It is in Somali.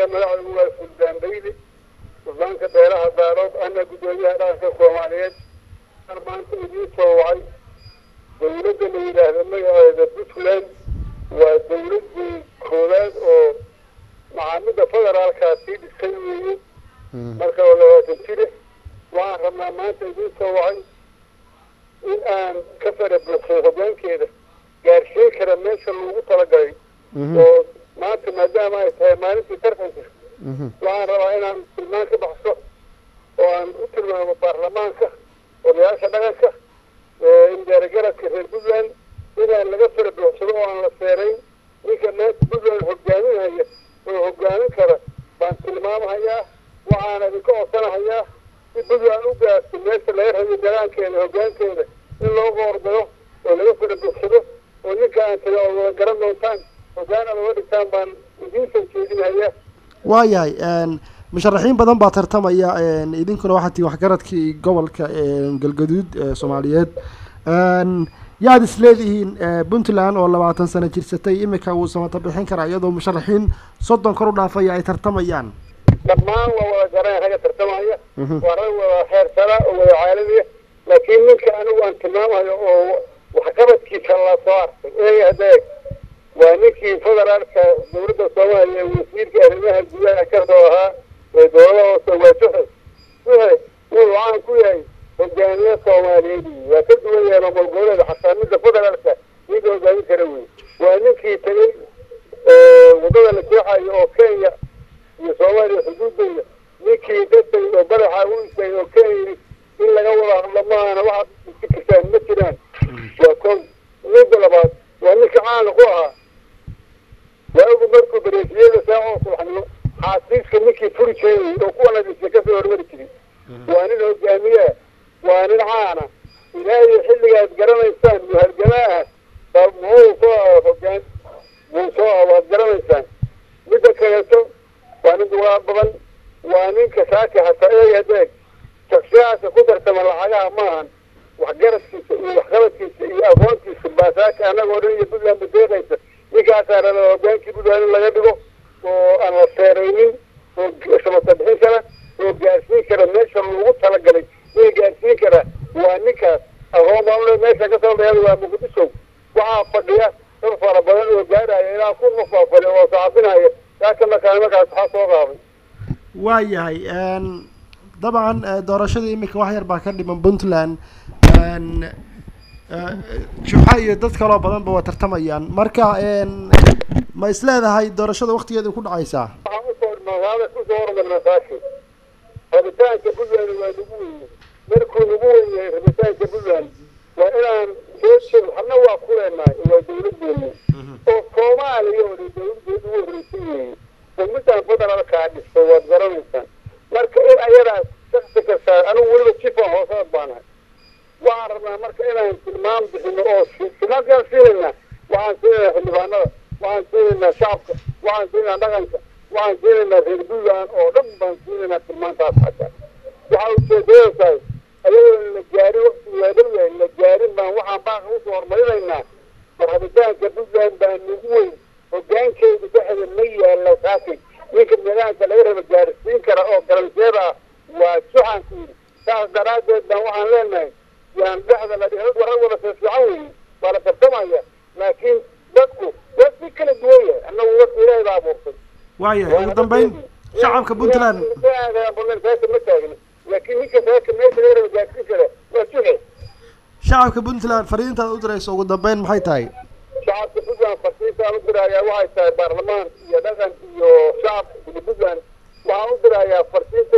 aniga magacaygu waa suldaan bayli suldaanka beelaha daarood ana guddoomiyaha dhaqanka soomaaliyeed aan maanta idiin soo wacay dawladda la yidhaahdo magaceeda puntland waa dawladdii koowaad oo macaamida federaalkaa sii dhisay weeye marka waa labaatan jire waxaan rabnaa maanta idiin soo wacay in aan ka fara buuxsay hoggaankeeda gaarsiin kara meesha loogu talagalay oo maanta maadaama ay tahay maalintii tartanka waxaan rabaa inaan tilmaan ka baxso oo aan u tilmaamo baarlamaanka odayaasha dhaqanka indeeragaradka reer puntland inaan laga fara buuxsado oo aan la seerayn ninka maanta puntland hogaaminaya oo hogaamin kara baan tilmaamahayaa waxaana idinka codsanahayaa si puntland u gaarto meesha laga rabiyo dalaankeeda hoggaankeeda in loo qoordado oo laga fara buuxsado oo ninka aan taga oo wada garan doontaan hoggaan aad uga dhigtaan baan idiin soo jeedinahayaa waayahay musharaxiin badan baa tartamaya idinkuna waxaa tii waxgaradkii gobolka galgaduud ee soomaaliyeed yaad is leedihiin puntland oo labaatan sano jirsatay imika uu samata bixin karaa iyadoo musharaxiin soddon kor u dhaafaya ay tartamayaan dhammaan waa wada garanaya ragga tartamaya waa rag wada heersana oo wada caalamiya laakiin ninka anigu aan tilmaamayo oo waxqabadkiisa la soo arkay eega hadeeg waa ninkii federaalka dawladda soomaaliya wasiirka arrimaha gudaha kasoo ahaa ee dowlada hoose waa juxe juxe wuxuu caan ku yahay hogaamiye soomaaliyeed waa ka duwan yahay maamul goboleeda xataa midda federaalka ninka hogaamin kara wey waa ninkii tegey waddada la jeexayo oo kenya iyo soomaaliya xuduudeyda ninkii dadkay oo madaxa u istaagay oo kenya in laga wada hadlo maahana waxaad fikirtaan ma jiraan waa ko midda labaad waa ninka caanka ku ahaa waagu markuu bareefiyada saacoo subaxnimo xaasiiska ninkii furi jiray oo kuwa nadiisa kasoo hormari jiray waa nin hogaamiyeah waa nin caana ilaahay xilligaad garanaysaan muhalgamaaha baa muxuu soo ah hogaan muu soo ah waad garanaysaan midda kaleeto waa nin duqaad badan waa ninka saaka hataa eeg adeeg shaksiyaadka ku tartama lacagaha maahan waxgaradkiisa iyo waxqabadkiisa iyo aqoontiisa baa saaka annagoo dhan iyo puntland badeeqaysa ninkaasaa raba hogaankii puntland in laga dhigo oo aan la seeraynin oo samata bixin kara oo gaarsiin kara meesha lagu talagalay in gaarsiin kara waa ninkaas aqoon baan meesha ka soo dayada waa muqdisho waxaa fadhiya dad fara badan oo gaaraya ilaa kun qof baa fadhiya oo saxabinaya saaka markaa markaas waxaa soo qaaday waayahay dabcan doorashada imika wax yar baa ka dhiman puntland juxa iyo dad kaloo badanba waa tartamayaan marka ma is leedahay doorashada waktigeeda ku dhacaysaa waxaan usoo magaala kusoo hormarna saaki rabitaanka puntland waa nagu weye markuu nagu wenyahay rabitaanka puntland waa inaan soo jeed waxna waa ku leenahay waa dawladeena oo soomaaliya oo dhan dawladeeda ugu horreysay weeye oo midaan federaalkaa dhisto waad garanaysaan marka in ayadaas shaksi kastaa anigu weliba jifan hoosaad baanahay waxaan rabnaa marka inaan tilmaam bixino oo tilmaamkaan siinaynaa waxaan siinaynaa xildhibaanada waxaan siinaynaa shacabka waxaan siinaynaa dhaqanka waxaan siinaynaa reer puntland oo dhan baan siinaynaa tilmaantaas xataa waxaa ujeedada tahay ayadoo la gaarin wakti weedhawe la gaarin baan waxaan baaqa usoo hormarinaynaa rabitaanka puntland baa nagu weyn hogaankeeda dhexda ma yaalla saakay ninka nidaamka laga raba gaarsiin kara oo galanteeda ah waa juxaan ku yidhi saas daraaddeed baan waxaan leenahay yaan dhexda la dhihi warar wada fiifiican weeye waa la tartamaya laakiin dadku dad si kala duwan yahay annagu warka ilaahay baa abuurtay waayahay ugu dambeyn shacabka puntland saaka ma taagna laakiin ninka saaka meesha laga raba gaarsiin kara waa juxe shacabka puntland fariintaad u dirayso ugu dambeyn maxay tahay shacabka puntland farsiintaan u dirayaa waxay tahay baarlamaan iyo dhaqan iyo shacab puntland waxaan u dirayaa farsiinta